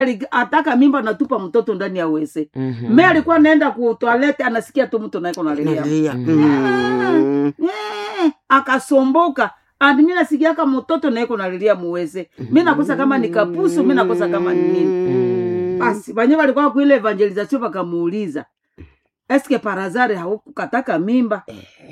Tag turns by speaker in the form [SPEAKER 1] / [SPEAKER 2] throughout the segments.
[SPEAKER 1] Ali- ataka mimba natupa mtoto ndani ya wese
[SPEAKER 2] Mhm.
[SPEAKER 1] me alikuwa naenda ku toilette anasikia tu mtu naiko nalia
[SPEAKER 3] nalia
[SPEAKER 2] Mm.
[SPEAKER 3] Mm.
[SPEAKER 1] Eh, akasomboka andi mi nasikiaka mtoto naiko nalilia muweze mi nakosa kama ni kapusu mi nakosa kama ni nini
[SPEAKER 3] Mm.
[SPEAKER 1] basi banye walikuwa kuile evangelization wakamuuliza eske parazare haukukataka mimba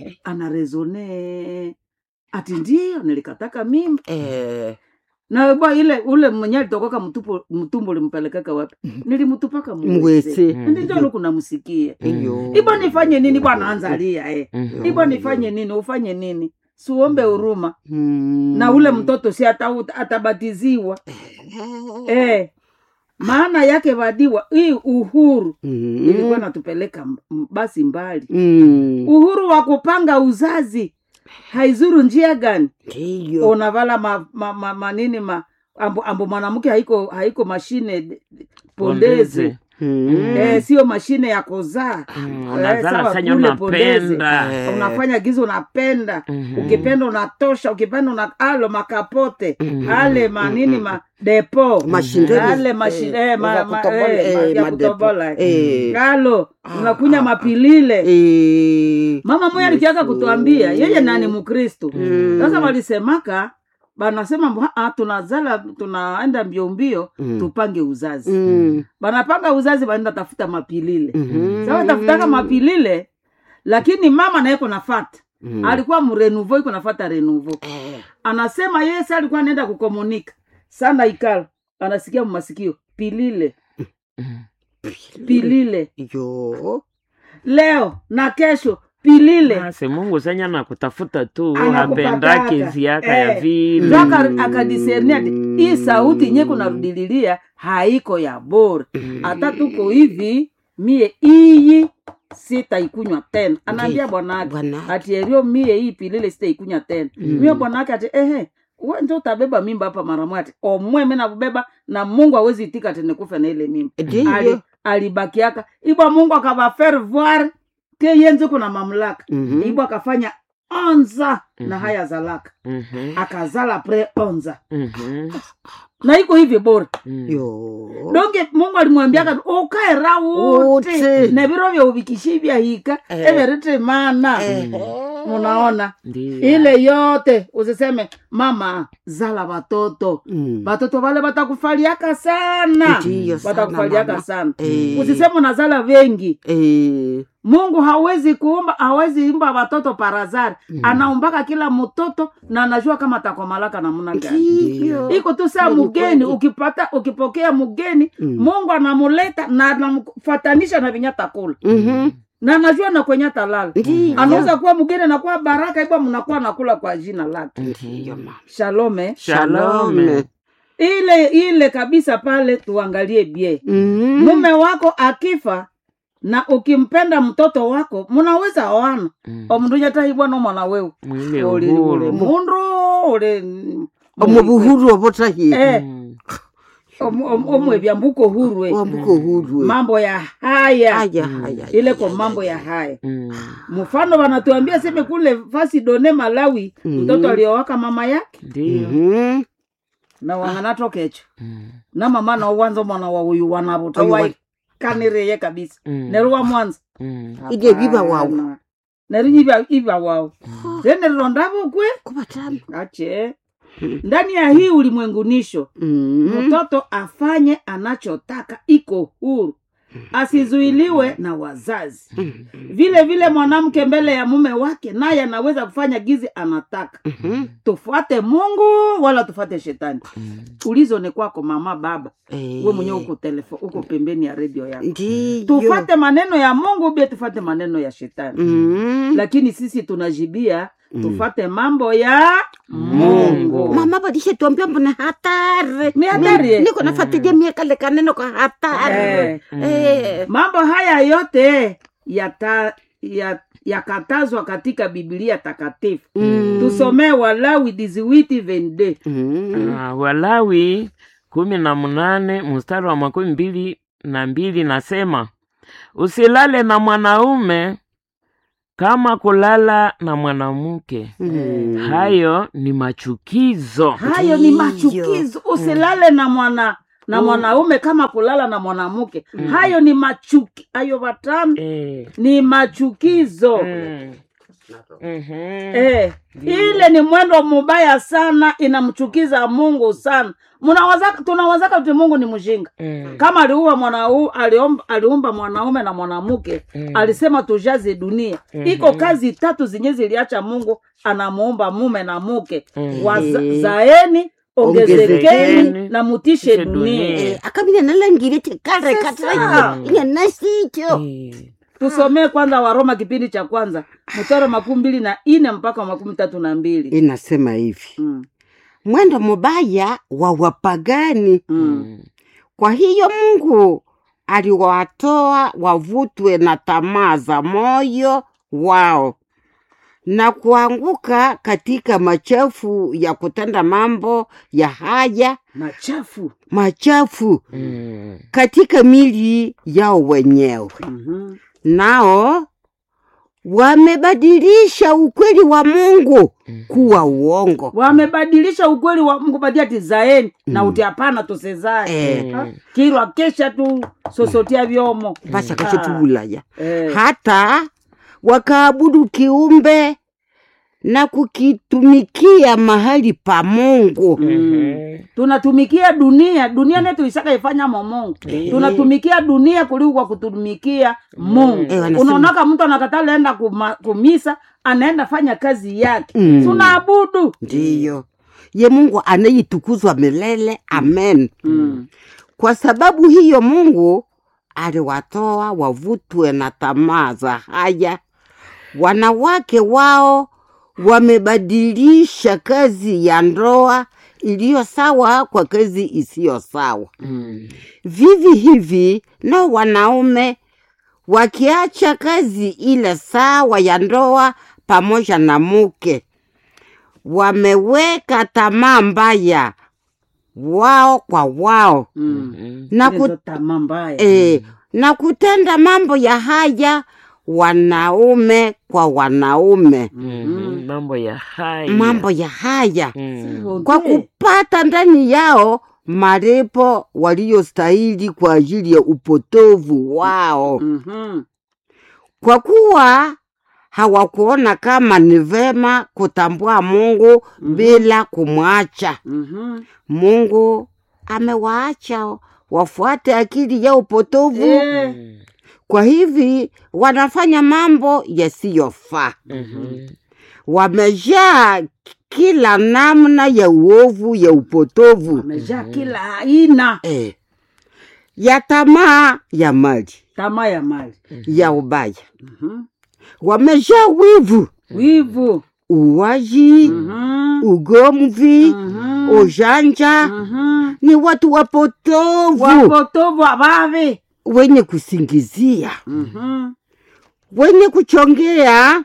[SPEAKER 1] anaresone ati ndio nilikataka mimba
[SPEAKER 3] Eh.
[SPEAKER 1] na bwa ile ule mwenye alitokoka mtupo mtumbo limpelekaka wapi nilimtupaka mwese
[SPEAKER 3] mwese
[SPEAKER 2] Mm.
[SPEAKER 1] ndijo lukunamsikie
[SPEAKER 3] iyo
[SPEAKER 1] ibo nifanye nini bwana anzalia eh.
[SPEAKER 2] Mhm.
[SPEAKER 1] ibo nifanye nini ufanye nini siuombe huruma
[SPEAKER 3] Mm.
[SPEAKER 1] na ule mtoto si ata, atabatiziwa eh. maana yake vadiwa hii uhuru
[SPEAKER 3] Mm.
[SPEAKER 1] ilikuwa natupeleka m- m- basi mbali
[SPEAKER 3] Mm.
[SPEAKER 1] uhuru wa kupanga uzazi haizuru njia gani
[SPEAKER 3] ndiyo
[SPEAKER 1] unavala ma, ma, ma, manini ma ambo, ambo mwanamke haiko haiko mashine d- d- pondezi
[SPEAKER 3] Mm.
[SPEAKER 1] eh, sio mashine ya kuzaa
[SPEAKER 2] Mm,
[SPEAKER 1] Eh,
[SPEAKER 2] unazala
[SPEAKER 1] sawa,
[SPEAKER 2] senye
[SPEAKER 1] kule pondezi.
[SPEAKER 2] unapenda
[SPEAKER 3] Eh.
[SPEAKER 1] unafanya gizo unapenda
[SPEAKER 2] Mhm.
[SPEAKER 1] ukipenda unatosha ukipenda una alo makapote
[SPEAKER 2] Mhm.
[SPEAKER 1] ale manini ma depo
[SPEAKER 3] Mashindano.
[SPEAKER 1] ale mashi-
[SPEAKER 3] Eh,
[SPEAKER 1] eh, ma-
[SPEAKER 3] za
[SPEAKER 1] ma-
[SPEAKER 3] kutobola,
[SPEAKER 1] eh, ma-
[SPEAKER 3] eh,
[SPEAKER 1] ya
[SPEAKER 3] madepo.
[SPEAKER 1] kutobola
[SPEAKER 3] Eh.
[SPEAKER 1] alo
[SPEAKER 3] Ah,
[SPEAKER 1] unakunya
[SPEAKER 3] ah,
[SPEAKER 1] mapilile
[SPEAKER 3] Eh.
[SPEAKER 1] mama moya alikiaka kutuambia yeye nani mkristo
[SPEAKER 3] Mm.
[SPEAKER 1] sasa walisemaka banasema mbu, "Ah, tunazala tunaenda mbio mbio
[SPEAKER 3] Mm.
[SPEAKER 1] tupange uzazi
[SPEAKER 3] Mm.
[SPEAKER 1] banapanga uzazi baenda tafuta mapilile
[SPEAKER 3] Mhm.
[SPEAKER 1] sasa tafutaka mapilile lakini mama naye nafata
[SPEAKER 3] Mm.
[SPEAKER 1] alikuwa mrenuvo iko nafata renuvo
[SPEAKER 3] Eh.
[SPEAKER 1] anasema yeye sa alikuwa anaenda kukomunika sana ikala anasikia mmasikio pilile
[SPEAKER 2] Mhm.
[SPEAKER 1] pilile
[SPEAKER 3] yo
[SPEAKER 1] leo na kesho pilile
[SPEAKER 2] basi mungu senya nakutafuta tu
[SPEAKER 1] Anakupataka.
[SPEAKER 2] apendake ziaka ya
[SPEAKER 1] Eh.
[SPEAKER 2] vile
[SPEAKER 1] Ndio aka- akadisernia ati hii sauti nye kunarudililia haiko ya bora hata tuko hivi mie iyi sitaikunywa tena anaambia bwanake
[SPEAKER 3] Bwana.
[SPEAKER 1] ati erio mie hii pilile sitaikunywa tena mie bwanake ati ehe we njo utabeba mimba hapa mara moja ati omwe mi nakubeba na mungu awezi itika tene kufe na ile mimba Ali,
[SPEAKER 3] ndiyo
[SPEAKER 1] alibakiaka ibwa mungu akava faire voir ke yenze kuna mamlaka
[SPEAKER 3] Mhm.
[SPEAKER 1] ibwa akafanya onza na
[SPEAKER 2] Mhm.
[SPEAKER 1] haya zalaka
[SPEAKER 2] Mhm.
[SPEAKER 1] akazala pre onza
[SPEAKER 2] Mhm.
[SPEAKER 1] na iko hivi bora
[SPEAKER 2] Mhm.
[SPEAKER 3] yo
[SPEAKER 1] donge mungu alimwambiaka ukaera wote
[SPEAKER 3] Wote.
[SPEAKER 1] na viro vya uvikishi vya hika
[SPEAKER 3] Eh.
[SPEAKER 1] everete mana
[SPEAKER 3] Eh.
[SPEAKER 1] munaona
[SPEAKER 2] Ndiyo.
[SPEAKER 1] ile yote usiseme mama zala watoto
[SPEAKER 3] Mm.
[SPEAKER 1] watoto wale watakufaliaka sana
[SPEAKER 3] Ndiyo sana,
[SPEAKER 1] watakufaliaka
[SPEAKER 3] mama.
[SPEAKER 1] sana
[SPEAKER 3] Eh.
[SPEAKER 1] usiseme unazala wengi
[SPEAKER 3] Eh.
[SPEAKER 1] mungu hawezi kuumba hawezi imba watoto parazari anaumbaka kila mtoto na anajua kama atakomalaka namuna gani
[SPEAKER 3] Ndiyo.
[SPEAKER 1] iko tu saa
[SPEAKER 3] Kweli,
[SPEAKER 1] mgeni
[SPEAKER 3] kweli.
[SPEAKER 1] ukipata ukipokea mgeni
[SPEAKER 3] Mm.
[SPEAKER 1] mungu anamuleta na anamfatanisha na vinya takula
[SPEAKER 3] Mhm.
[SPEAKER 1] na anajua na kwenye talala
[SPEAKER 3] Ndiyo.
[SPEAKER 1] anaweza kuwa mgeni anakuwa baraka ibwa mnakuwa nakula kwa jina lake
[SPEAKER 3] Ndiyo, mama.
[SPEAKER 1] shalome
[SPEAKER 2] Shalome.
[SPEAKER 1] ile ile kabisa pale tuangalie bie
[SPEAKER 3] Mhm.
[SPEAKER 1] mume wako akifa na ukimpenda mtoto wako munaweza oana
[SPEAKER 2] Mhm.
[SPEAKER 1] omndunyatahibwa no mwana wewe
[SPEAKER 2] mwile
[SPEAKER 1] uli uli
[SPEAKER 2] uhuru
[SPEAKER 1] mundu uli
[SPEAKER 3] omu buhuru obotahi
[SPEAKER 1] Eh,
[SPEAKER 2] Mhm.
[SPEAKER 1] om- om- omwebya mbuko hurwe
[SPEAKER 3] wambuko hurwe
[SPEAKER 1] mambo ya haya
[SPEAKER 3] haya haya
[SPEAKER 1] ile kwa mambo ya haya
[SPEAKER 2] Mhm.
[SPEAKER 1] mfano wanatuambia seme kule fasi done malawi
[SPEAKER 3] Mhm.
[SPEAKER 1] mtoto aliowaka mama yake
[SPEAKER 2] Ndiyo.
[SPEAKER 3] Mhm.
[SPEAKER 1] na wanganatokecho
[SPEAKER 2] Mhm.
[SPEAKER 1] na mama na uwanza mwana wa uyu wanavuta
[SPEAKER 3] Oyu wa-
[SPEAKER 1] waikanireye kabisa
[SPEAKER 2] Mhm.
[SPEAKER 1] neruwa mwanza
[SPEAKER 2] Mhm.
[SPEAKER 3] Ije biba wao.
[SPEAKER 1] Hapana. neri iba iba wao zenerilondavo kwe
[SPEAKER 3] kubatamu
[SPEAKER 1] ache ndani ya hii ulimwengunisho
[SPEAKER 3] Mhm.
[SPEAKER 1] mtoto afanye anachotaka iko huru asizuiliwe na wazazi vile vile mwanamke mbele ya mume wake naye anaweza kufanya gizi anataka
[SPEAKER 3] Mhm.
[SPEAKER 1] tufuate mungu wala tufuate shetani
[SPEAKER 2] Mhm.
[SPEAKER 1] ulizo ni kwako mama baba
[SPEAKER 3] Eh.
[SPEAKER 1] we mwenyewe uko telefo uko pembeni ya redio yako
[SPEAKER 3] ndiyo
[SPEAKER 1] tufate maneno ya mungu bia tufate maneno ya shetani
[SPEAKER 3] Mhm.
[SPEAKER 1] lakini sisi tunajibia tufate mambo ya mungu
[SPEAKER 3] mama balishetuambia mbona hatari
[SPEAKER 1] Ni hatari, eh?
[SPEAKER 3] niko nafuatilia miekale kaneno kwa hatari
[SPEAKER 1] Eh.
[SPEAKER 3] Eh.
[SPEAKER 1] mambo haya yote yata ya yakatazwa katika biblia takatifu
[SPEAKER 3] Mm.
[SPEAKER 1] tusomee walawi diziwiti vende
[SPEAKER 3] Mhm.
[SPEAKER 2] Ah, walawi kumi na munane mstari wa makumi mbili na mbili nasema usilale na mwanaume kama kulala na mwanamke
[SPEAKER 3] Mhm.
[SPEAKER 2] hayo ni machukizo
[SPEAKER 1] hayo ni
[SPEAKER 3] Ndiyo.
[SPEAKER 1] machukizo usilale na mwana na mwanaume kama kulala na mwanamke hayo ni machuki hayo watano
[SPEAKER 2] Eh.
[SPEAKER 1] ni machukizo
[SPEAKER 2] Mm. Mhm.
[SPEAKER 1] Eh, ile ni mwendo mubaya sana inamchukiza mungu sana Munawazaka- tunawazaka kuti mungu ni mjinga
[SPEAKER 2] Mm.
[SPEAKER 1] kama aliua mwanau, aliomba, aliumba mwanaume na mwanamke
[SPEAKER 2] Mm.
[SPEAKER 1] alisema tujaze dunia iko kazi tatu zenye ziliacha mungu anamuumba mume na mke
[SPEAKER 2] Mm.
[SPEAKER 1] Waza-
[SPEAKER 3] Eh.
[SPEAKER 1] zaeni ongezekeni
[SPEAKER 2] Ongezekeni,
[SPEAKER 1] na mutishe
[SPEAKER 2] mutishe
[SPEAKER 1] dunia
[SPEAKER 2] dunia.
[SPEAKER 3] Eh, akabila nalangire chikare
[SPEAKER 1] Sasa.
[SPEAKER 3] katira inye nasicho
[SPEAKER 2] Eh.
[SPEAKER 1] tusomee kwanza waroma kipindi cha kwanza mstari wa makumi mbili na ine mpaka wa makumi tatu na mbili
[SPEAKER 3] inasema hivi
[SPEAKER 1] mm.
[SPEAKER 3] mwendo mubaya wa wapagani
[SPEAKER 1] mm.
[SPEAKER 2] Mm.
[SPEAKER 3] kwa hiyo mungu aliwatoa wavutwe na tamaa za moyo wao na kuanguka katika machafu ya kutenda mambo ya haya
[SPEAKER 1] machafu
[SPEAKER 3] machafu
[SPEAKER 2] Mm.
[SPEAKER 3] katika mili yao wenyewe
[SPEAKER 1] Mhm.
[SPEAKER 3] nao wamebadilisha ukweli wa mungu kuwa uongo
[SPEAKER 1] wamebadilisha ukweli wa mungu badia ati zaeni na uti hapana tusezae
[SPEAKER 3] Eh.
[SPEAKER 1] Ha? kirwa kesha tu sosotia vyomo
[SPEAKER 3] vashakashetuvulaya
[SPEAKER 1] Eh.
[SPEAKER 3] hata wakaabudu kiumbe na kukitumikia mahali pa mungu
[SPEAKER 2] Mhm.
[SPEAKER 1] tunatumikia dunia dunia netu isaka ifanya momongo tunatumikia dunia kuliko kwa kutumikia mungu
[SPEAKER 3] Eh, wanasema-
[SPEAKER 1] unaonaka mtu anakatala enda kuma, kumisa anaenda fanya kazi yake
[SPEAKER 3] Mm.
[SPEAKER 1] tunaabudu
[SPEAKER 3] ndiyo ye mungu anayetukuzwa milele amen
[SPEAKER 1] mm.
[SPEAKER 3] kwa sababu hiyo mungu aliwatoa wavutwe na tamaa za haya wanawake wao wamebadilisha kazi ya ndoa iliyo sawa kwa kazi isiyo sawa
[SPEAKER 2] Mm.
[SPEAKER 3] vivi hivi nao wanaume wakiacha kazi ile sawa ya ndoa pamoja na muke wameweka tamaa mbaya wao kwa wao
[SPEAKER 1] Mm.
[SPEAKER 2] Mm.
[SPEAKER 3] na,
[SPEAKER 1] Ile
[SPEAKER 3] ku,
[SPEAKER 1] ndo tamaa mbaya
[SPEAKER 3] e, na kutenda mambo ya haya wanaume kwa wanaume
[SPEAKER 2] Mhm. mambo ya hai
[SPEAKER 3] mambo ya haya
[SPEAKER 2] Mm.
[SPEAKER 3] kwa kupata ndani yao malipo waliyostahili kwa ajili ya upotovu wao
[SPEAKER 1] Mhm.
[SPEAKER 3] kwa kuwa hawakuona kama ni vema kutambua mungu bila kumwacha
[SPEAKER 1] Mhm.
[SPEAKER 3] mungu amewaacha wafuate akili ya upotovu
[SPEAKER 1] Eh.
[SPEAKER 3] kwa hivi wanafanya mambo yasiyofaa
[SPEAKER 2] Mhm.
[SPEAKER 3] wamejaa kila namna ya uovu ya upotovu
[SPEAKER 1] amejaa kila aina
[SPEAKER 3] eh, ya tamaa ya mali
[SPEAKER 1] tamaa ya mali
[SPEAKER 3] ya ubaya
[SPEAKER 1] Mhm.
[SPEAKER 3] wamejaa wivu
[SPEAKER 1] wivu
[SPEAKER 3] uwaji
[SPEAKER 1] Mhm.
[SPEAKER 3] ugomvi
[SPEAKER 1] Mhm.
[SPEAKER 3] ujanja
[SPEAKER 1] Mhm.
[SPEAKER 3] ni watu wapotovu
[SPEAKER 1] wapotovu abavi
[SPEAKER 3] wenye kusingizia
[SPEAKER 1] Mhm.
[SPEAKER 3] wenye kuchongea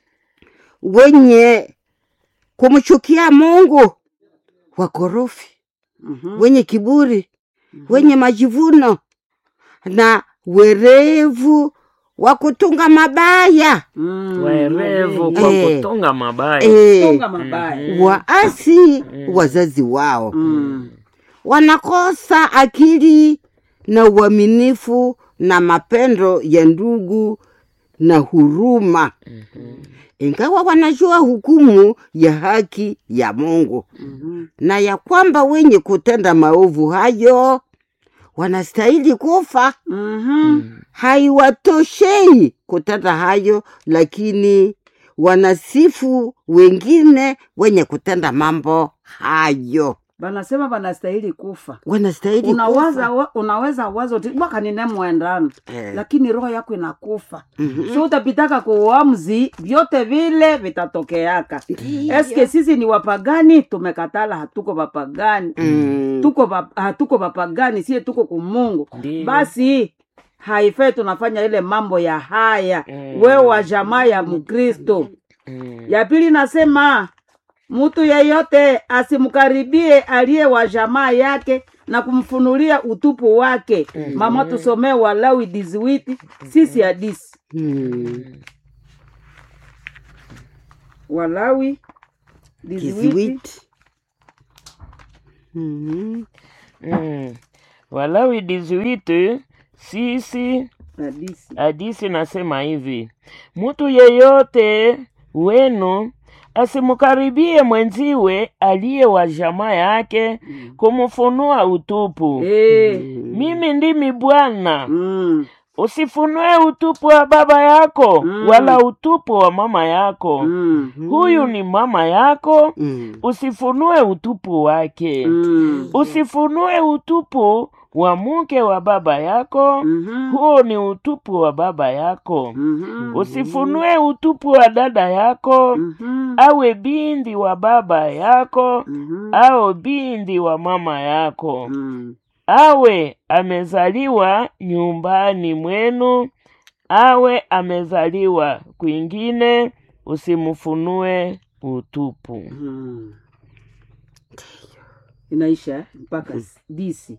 [SPEAKER 3] wenye kumchukia mungu wakorofi
[SPEAKER 1] Mhm.
[SPEAKER 3] wenye kiburi wenye majivuno na werevu wa kutunga mabaya
[SPEAKER 1] Mm.
[SPEAKER 2] werevu kwa
[SPEAKER 3] Eh.
[SPEAKER 2] kutunga mabaya
[SPEAKER 3] e,
[SPEAKER 1] Tunga mabaya
[SPEAKER 3] waasi wazazi wao
[SPEAKER 1] Mm.
[SPEAKER 3] wanakosa akili na uaminifu na mapendo ya ndugu na huruma ingawa wanajua hukumu ya haki ya mungu
[SPEAKER 1] Mhm.
[SPEAKER 3] na ya kwamba wenye kutenda maovu hayo wanastahili kufa
[SPEAKER 1] Mhm.
[SPEAKER 3] haiwatoshei kutenda hayo lakini wanasifu wengine wenye kutenda mambo hayo
[SPEAKER 1] banasema banastahili kufa
[SPEAKER 3] wanastahili
[SPEAKER 1] unawaza
[SPEAKER 3] kufa.
[SPEAKER 1] wa, unaweza wazo ti bwakanine mwendano
[SPEAKER 3] Eh.
[SPEAKER 1] lakini roho yako inakufa
[SPEAKER 3] Mhm.
[SPEAKER 1] so utapitaka kuuamzi vyote vile vitatokeaka
[SPEAKER 3] Ndiyo.
[SPEAKER 1] eske sisi ni wapagani tumekatala hatuko wapagani
[SPEAKER 3] Mm.
[SPEAKER 1] tuko va- hatuko wapagani sie tuko kumungu
[SPEAKER 2] Ndiyo.
[SPEAKER 1] basi haifai tunafanya ile mambo ya haya
[SPEAKER 2] Mm.
[SPEAKER 1] wewe wa jamaa ya mkristo
[SPEAKER 2] Mm.
[SPEAKER 1] ya pili nasema mtu yeyote asimkaribie aliye wa jamaa yake na kumfunulia utupu wake mama tusomee walawi diziwiti sisi hadisi
[SPEAKER 3] Mm.
[SPEAKER 1] walawi diziwiti
[SPEAKER 3] kiziwiti Mhm.
[SPEAKER 2] Mm. Walawi 18 sisi
[SPEAKER 1] Hadisi.
[SPEAKER 2] hadisi nasema hivi, mtu yeyote wenu asimkaribie mwenziwe aliye wa jamaa yake kumfunua utupu.
[SPEAKER 1] Eh.
[SPEAKER 2] Mimi ndimi Bwana.
[SPEAKER 1] Mm.
[SPEAKER 2] Usifunue utupu wa baba yako
[SPEAKER 1] Mm.
[SPEAKER 2] wala utupu wa mama yako.
[SPEAKER 1] Mm.
[SPEAKER 2] Huyu ni mama yako,
[SPEAKER 3] Mm.
[SPEAKER 2] usifunue utupu wake.
[SPEAKER 1] Mm.
[SPEAKER 2] Usifunue utupu wa mke wa baba yako,
[SPEAKER 1] Mhm.
[SPEAKER 2] huo ni utupu wa baba yako.
[SPEAKER 1] Mhm.
[SPEAKER 2] Usifunue utupu wa dada yako,
[SPEAKER 1] Mhm.
[SPEAKER 2] awe binti wa baba yako
[SPEAKER 1] Mhm.
[SPEAKER 2] au binti wa mama yako,
[SPEAKER 1] Mm.
[SPEAKER 2] awe amezaliwa nyumbani mwenu, awe amezaliwa kwingine, usimfunue utupu.
[SPEAKER 1] Mm. Inaisha eh? mpaka disi.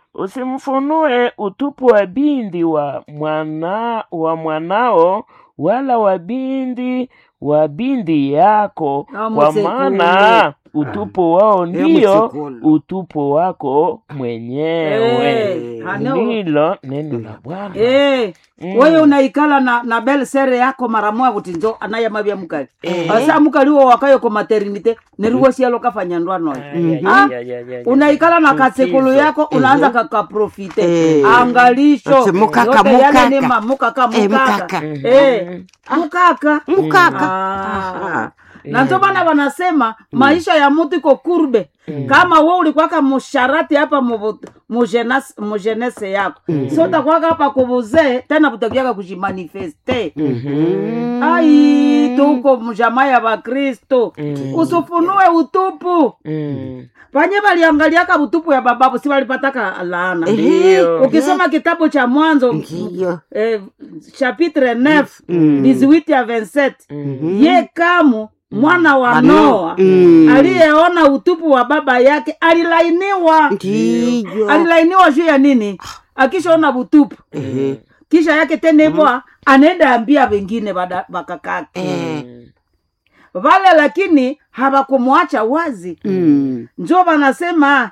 [SPEAKER 2] Usimfunue utupu wa binti wa mwana wa mwanao wala wa binti wa binti yako,
[SPEAKER 1] Ah,
[SPEAKER 2] kwa
[SPEAKER 1] msekule.
[SPEAKER 2] maana utupu wao ndiyo
[SPEAKER 3] msekule.
[SPEAKER 2] utupu wako mwenyewe.
[SPEAKER 1] Eh, hano-
[SPEAKER 2] Ndilo neno la Bwana.
[SPEAKER 1] Eh,
[SPEAKER 2] Mm.
[SPEAKER 1] wewe unaikala na, na bel sere yako mara moya kuti njo anayamavya mukali asa mukali wo wakayo ko maternite neriwo sialo kafanya ndwanoyo
[SPEAKER 2] Ay, ay,
[SPEAKER 1] Ah,
[SPEAKER 2] ay, ay, ay, ay.
[SPEAKER 1] unaikala na katsekulu
[SPEAKER 2] Tutizo.
[SPEAKER 1] yako unaanza kakaprofite
[SPEAKER 3] Eh.
[SPEAKER 1] angalisho
[SPEAKER 3] Ase mukaka,
[SPEAKER 1] yote yale
[SPEAKER 3] mukaka.
[SPEAKER 1] ni ma- mukaka
[SPEAKER 3] Eh,
[SPEAKER 1] mukaka
[SPEAKER 3] mukaka.
[SPEAKER 1] Eh, mukaka
[SPEAKER 3] Mukaka.
[SPEAKER 1] Ah. na ndio maana wanasema maisha ya mtu iko kurbe kama we ulikwaka musharati hapa muvu- mujenas- mujenese yako so utakwaka hapa kubuzee tena butakiaka kujimanifeste
[SPEAKER 3] Mhm.
[SPEAKER 1] ai tuko mjamaa ya bakristo usifunue utupu
[SPEAKER 2] Mm.
[SPEAKER 1] panye baliangaliaka utupu ya bababu si balipataka laana
[SPEAKER 2] Ndio.
[SPEAKER 1] ukisoma kitabu cha mwanzo
[SPEAKER 3] Ndiyo.
[SPEAKER 1] eh, chapitre 9 18 ya 27 ye kamu mwana wa noa
[SPEAKER 3] Mm.
[SPEAKER 1] aliyeona utupu wa baba yake alilainiwa
[SPEAKER 3] Ndiyo.
[SPEAKER 1] alilainiwa juu ya nini akishaona utupu
[SPEAKER 3] Ehe.
[SPEAKER 1] kisha yake tena hivyo anaenda ambia wengine bada- bakakake
[SPEAKER 3] Eh.
[SPEAKER 1] vale lakini hawakumwacha wazi
[SPEAKER 3] Mm.
[SPEAKER 1] njo wanasema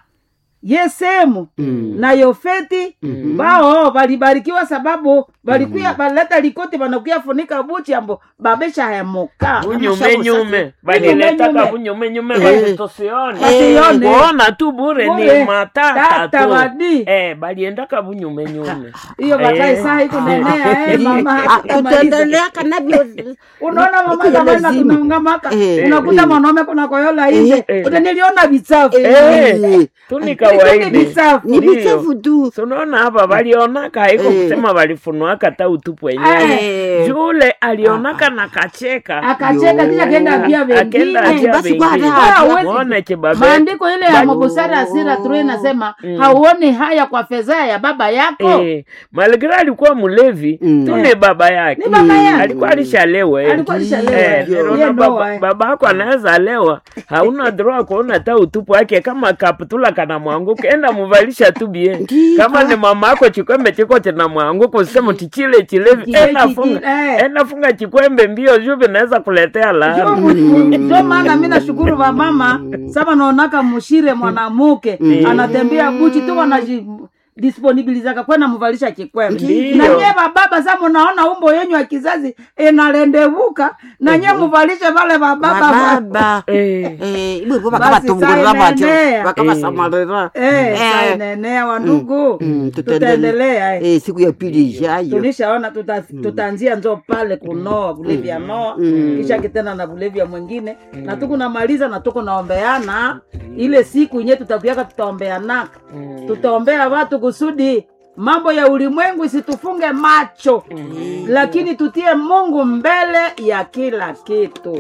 [SPEAKER 1] yesemu na yofeti bao walibarikiwa sababu walikuya baleta likoti wanakuya funika buchi ambo babesha hemuka
[SPEAKER 2] bunyumenyume baliletaka
[SPEAKER 1] Bunyumenyume.
[SPEAKER 2] bunyumenyume
[SPEAKER 3] Eh.
[SPEAKER 2] basi tusione
[SPEAKER 1] Basione.
[SPEAKER 2] kuona tu bure
[SPEAKER 1] Bure.
[SPEAKER 2] ni matata
[SPEAKER 1] Tata
[SPEAKER 2] tu
[SPEAKER 1] wadi.
[SPEAKER 2] eh, baliendaka bunyumenyume
[SPEAKER 1] hiyo baadaye saa hii kunenea eh, mama
[SPEAKER 3] Ah, tutaendelea kanavyo
[SPEAKER 1] unaona mama
[SPEAKER 3] Iko ya
[SPEAKER 1] zamani
[SPEAKER 3] lazima.
[SPEAKER 1] tunaungamaka
[SPEAKER 3] Eh,
[SPEAKER 1] unakuta
[SPEAKER 3] eh.
[SPEAKER 1] mwanaume kuna koyola nje
[SPEAKER 2] Eh.
[SPEAKER 1] uta niliona vichafu
[SPEAKER 2] Eh, tu ni
[SPEAKER 1] Ni
[SPEAKER 2] kawaida
[SPEAKER 1] vichafu
[SPEAKER 3] ni
[SPEAKER 2] Ndio.
[SPEAKER 3] vichafu tu
[SPEAKER 2] tunaona hapa walionaka haiko
[SPEAKER 3] Eh.
[SPEAKER 2] kusema walifunuaka ta utupu wenyewe
[SPEAKER 3] Eh.
[SPEAKER 2] jule alionaka na kacheka
[SPEAKER 1] akacheka
[SPEAKER 3] Yo.
[SPEAKER 1] kisha kenda ambia
[SPEAKER 2] akenda
[SPEAKER 1] wengine
[SPEAKER 2] ajia
[SPEAKER 3] basi
[SPEAKER 2] wengine.
[SPEAKER 3] bwana,
[SPEAKER 1] hawezi-
[SPEAKER 2] Muone kibabe
[SPEAKER 1] maandiko ile ya
[SPEAKER 2] Bali-
[SPEAKER 1] mabusara asira turu inasema hauoni haya kwa fedha ya baba yako
[SPEAKER 2] Eh, Malgré alikuwa mlevi
[SPEAKER 3] Mm.
[SPEAKER 2] tu ni baba yake
[SPEAKER 1] Ni baba yake.
[SPEAKER 2] alikuwa alishalewa eh.
[SPEAKER 1] Alikuwa alishalewa,
[SPEAKER 2] Eh,
[SPEAKER 1] eh.
[SPEAKER 2] niliona
[SPEAKER 1] Yeye
[SPEAKER 2] baba,
[SPEAKER 1] Noah, eh.
[SPEAKER 2] baba yako anaweza lewa hauna droa kuona ta utupu wake kama kaputula kana mwanguka enda muvalisha tu bie
[SPEAKER 3] Ndiyo.
[SPEAKER 2] kama ni mama yako chikwembe chiko china mwanguka usema tichile chilevi
[SPEAKER 1] Kile
[SPEAKER 2] enda
[SPEAKER 1] kiki-
[SPEAKER 2] funga
[SPEAKER 1] eh.
[SPEAKER 2] enda funga chikwembe mbio juu vinaweza kuletea
[SPEAKER 1] Jo,
[SPEAKER 2] laana
[SPEAKER 1] mu- mu- ndio maana mi nashukuru vamama sama naonaka mushire mwanamuke anatembea buchi tu wanaji disponibilizaka kwenda muvalisha kikwembe
[SPEAKER 2] Ndiyo.
[SPEAKER 1] na nye bababa sa munaona umbo yenyu ya kizazi inalendevuka na nye muvalishe vale vababa va-
[SPEAKER 3] bababa
[SPEAKER 2] Eh,
[SPEAKER 3] Eh, ibwe bo
[SPEAKER 1] Basi
[SPEAKER 3] bakabatungulira
[SPEAKER 1] saa
[SPEAKER 3] batyo
[SPEAKER 1] inaenea.
[SPEAKER 3] bakabasamalira
[SPEAKER 1] Eh,
[SPEAKER 3] Eh.
[SPEAKER 1] saa inaenea wandugu
[SPEAKER 3] Mm,
[SPEAKER 1] tutaendelea eh.
[SPEAKER 3] Eh, siku ya pili ijayo
[SPEAKER 1] tulishaona tuta, tutaanzia njo pale kunoa vulevya noa kisha kitena na vulevya mwingine na tukunamaliza na tukunaombeana ile siku inye tutakuyaka tutaombeanaka tutaombea watu kusudi mambo ya ulimwengu isitufunge macho lakini tutie mungu mbele ya kila kitu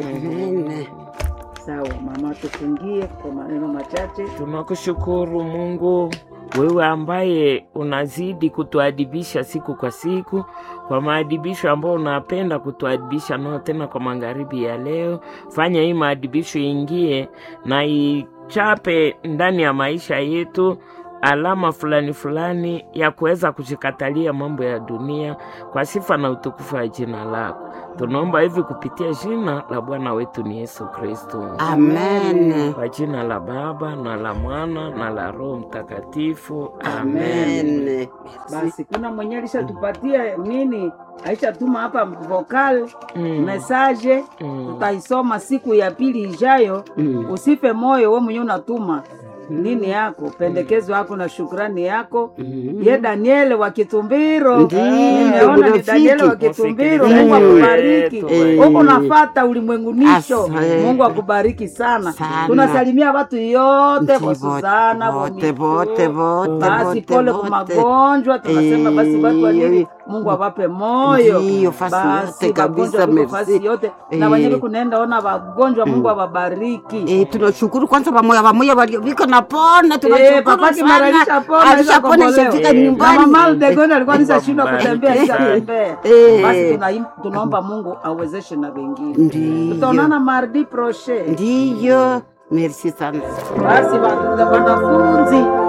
[SPEAKER 1] sawa mama tufungie kwa maneno machache
[SPEAKER 2] tunakushukuru Mungu wewe ambaye unazidi kutuadibisha siku kwa siku kwa maadibisho ambayo unapenda kutuadibisha nao tena kwa magharibi ya leo. Fanya hii maadibisho ingie na ichape ndani ya maisha yetu alama fulani fulani ya kuweza kushikatalia mambo ya dunia kwa sifa na utukufu wa jina lako. Tunaomba hivi kupitia jina la Bwana wetu ni Yesu Kristo.
[SPEAKER 3] amen
[SPEAKER 2] Kwa jina la Baba na la Mwana na la Roho Mtakatifu. Amen.
[SPEAKER 3] amen
[SPEAKER 1] basi kuna mwenye alishatupatia nini aishatuma hapa vokal
[SPEAKER 2] Mm.
[SPEAKER 1] mesaje
[SPEAKER 2] Mm.
[SPEAKER 1] tutaisoma siku ya pili ijayo
[SPEAKER 3] Mm.
[SPEAKER 1] usife moyo we mwenyewe unatuma nini yako pendekezo yako na shukrani yako ye daniele wa kitumbiro
[SPEAKER 3] Ndiyo,
[SPEAKER 1] nimeona ni
[SPEAKER 3] rafiki.
[SPEAKER 1] daniele wa kitumbiro
[SPEAKER 2] Msikilizaji
[SPEAKER 1] mungu akubariki
[SPEAKER 2] wetu,
[SPEAKER 3] eh.
[SPEAKER 1] huko nafata ulimwengunisho
[SPEAKER 3] Asa-
[SPEAKER 1] mungu akubariki sana
[SPEAKER 3] Sana.
[SPEAKER 1] tunasalimia watu yote
[SPEAKER 3] Ndiyo,
[SPEAKER 1] kwa Suzana kwa
[SPEAKER 3] bote,
[SPEAKER 1] Mitu.
[SPEAKER 3] bote, bote,
[SPEAKER 1] basi
[SPEAKER 3] bote,
[SPEAKER 1] pole kwa
[SPEAKER 3] bote.
[SPEAKER 1] magonjwa tunasema basi watu wa nini
[SPEAKER 3] Eh.
[SPEAKER 1] mungu awape moyo
[SPEAKER 3] Ndiyo, fasi
[SPEAKER 1] basi
[SPEAKER 3] yote kabisa,
[SPEAKER 1] magonjwa viko
[SPEAKER 3] merci.
[SPEAKER 1] fasi yote na
[SPEAKER 3] Eh.
[SPEAKER 1] wenyewe kunaenda ona wagonjwa mungu awabariki
[SPEAKER 3] Eh, tunashukuru kwanza pamoja pamoja walio viko na pona
[SPEAKER 1] Eh, papa kimaralisha pona
[SPEAKER 3] alishapona
[SPEAKER 1] ishakombolewa.
[SPEAKER 3] ishafika
[SPEAKER 2] Eh,
[SPEAKER 1] na
[SPEAKER 3] nyumbani
[SPEAKER 1] mama Aldegon alikuwa
[SPEAKER 2] Mungu
[SPEAKER 1] nishashindwa
[SPEAKER 2] ambariki
[SPEAKER 1] kutembea
[SPEAKER 2] sana.
[SPEAKER 1] ishatembea
[SPEAKER 3] Eh.
[SPEAKER 1] basi tuna- tunaomba mungu awezeshe na wengine
[SPEAKER 3] ndiyo
[SPEAKER 1] tutaonana mardi proche
[SPEAKER 3] ndiyo merci sana
[SPEAKER 1] basi wa- wanafunzi